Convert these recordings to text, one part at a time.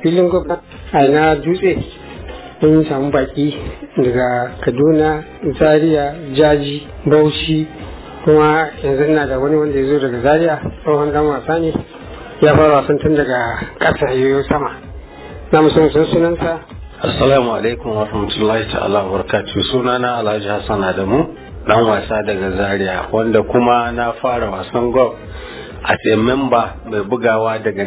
filin gwamna a na dutse mun samu baki daga kaduna zaria jaji bauchi kuma yanzu ina da wani wanda ya zo daga zaria tsohon dan wasa ne ya fara wasan tun daga ƙasa yoyo sama na musamman sun sunansa assalamu alaikum wa rahmatullahi ta'ala wa barakatuh sunana alhaji hassan adamu dan wasa daga zaria wanda kuma na fara wasan golf as a member mai bugawa daga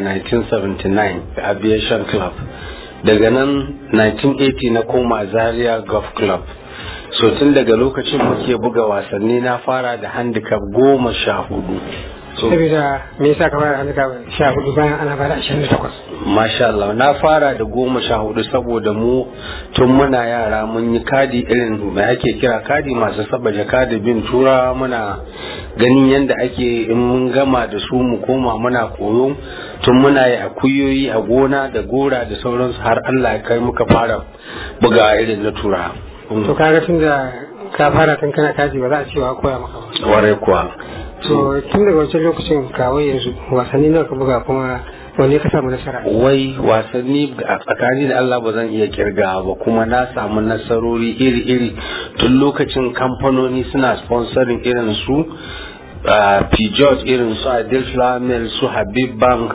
1979 aviation club daga nan 1980 na koma zaria golf club so tun daga lokacin muke buga wasanni na fara da handicap goma sha hudu saboda me yasa ka fara handicap sha hudu bayan ana fara ashirin da takwas Masha Allah na fara da goma sha hudu saboda mu tun muna yara mun yi kadi irin mai ake kira kadi masu saba jaka da bin tura muna ganin yadda ake in mun gama da su mu koma muna koyo tun muna yi akuyoyi a gona da gora da sauransu har Allah ya kai muka fara buga irin na tura. to kaga tun da ka fara tun kana kaji ba za a cewa koya maka ba Warai kuwa. to tun daga wancan lokacin kawo yanzu wasanni nawa ka buga kuma wanne ka samu nasara wai wasanni a tsakani da Allah ba zan iya kirga ba kuma na samu nasarori iri-iri tun lokacin kamfanoni suna sponsoring irin su Peugeot irin su Adil Flamel su Habib Bank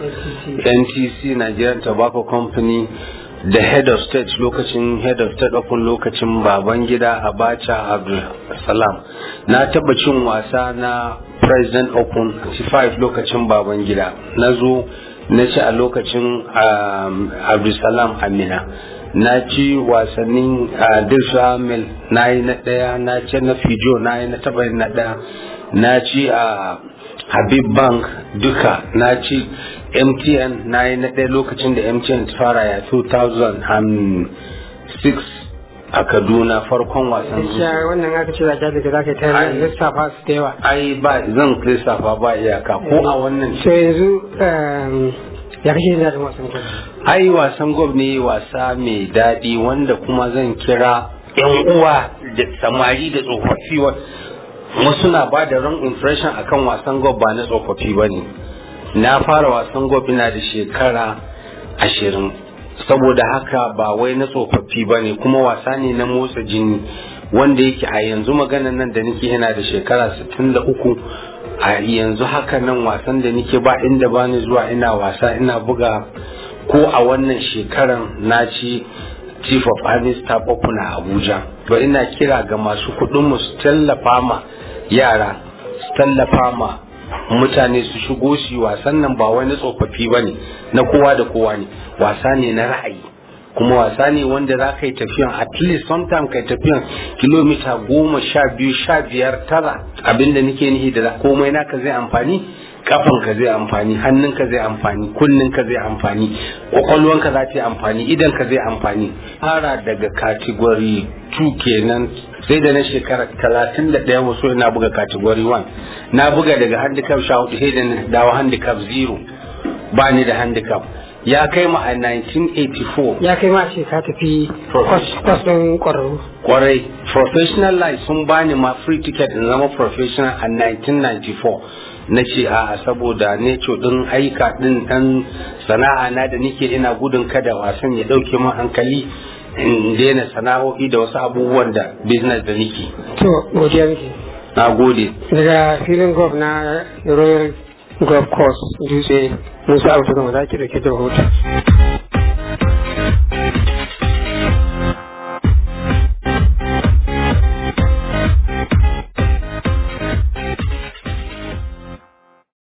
NTC Nigerian Tobacco Company da head of state lokacin head of state open lokacin baban gida abacha abdul salam na taba cin wasa na president open 5 lokacin baban gida na zo na ci a lokacin abdulsalam amina na ci wasannin dilsa mil na yi na ɗaya na ci na fijo na yi na taba na ɗaya na ci a habib bank duka na ci mtn na yi na ɗaya lokacin da mtn ta fara ya 2006 a kaduna farkon wasan gaskiya wannan aka ce zaka daga zaka ta yi lissafa su da yawa ai ba zan lissafa ba iyaka ko a wannan so yanzu ya kashe da wasan gwab ai wasan gwab ne wasa mai daɗi wanda kuma zan kira yan uwa da samari da tsofaffi wasu na ba da wrong impression akan wasan gwab ba na tsofaffi ba ne na fara wasan golf ina da shekara ashirin saboda haka ba wai na tsofaffi ba ne kuma wasa ne na motsa jini wanda yake a yanzu maganan nan da nake yana da shekara 63 a yanzu haka nan wasan da nake ba inda ba ni zuwa ina wasa ina buga ko a wannan shekaran na ci chief of army staff open a abuja to ina kira ga masu kuɗin mu su tallafa ma yara su tallafa ma mutane su shigo su wasan nan ba wani tsofaffi ba ne na kowa da kowa ne wasa ne na ra'ayi kuma wasa ne wanda za ka yi tafiyan at least sometime ka yi tafiyan kilomita goma sha biyu sha biyar tara abinda nake nihi da komai naka zai amfani kafan ka zai amfani hannun ka zai amfani kunnin ka zai amfani kwakwalwan ka za ta yi amfani idan ka zai amfani fara daga category 2 kenan sai da na shekara talatin da ɗaya wasu na buga category 1 na buga daga handicap sha hudu sai da na dawo handicap 0 ba ni da handicap ya kai ma a 1984 ya kai ma ce ka tafi kwas ɗin ƙwararru kwarai professional life sun bani ma free ticket in zama professional a 1994 na ce a saboda ne din aika din dan sana'a na da nike ina gudun kada wasan ya dauke min hankali in daina sana'o'i da wasu abubuwan da business da nike to godiya miki na gode daga filin golf na royal golf course dutse musa abu da zaki da ke da hoto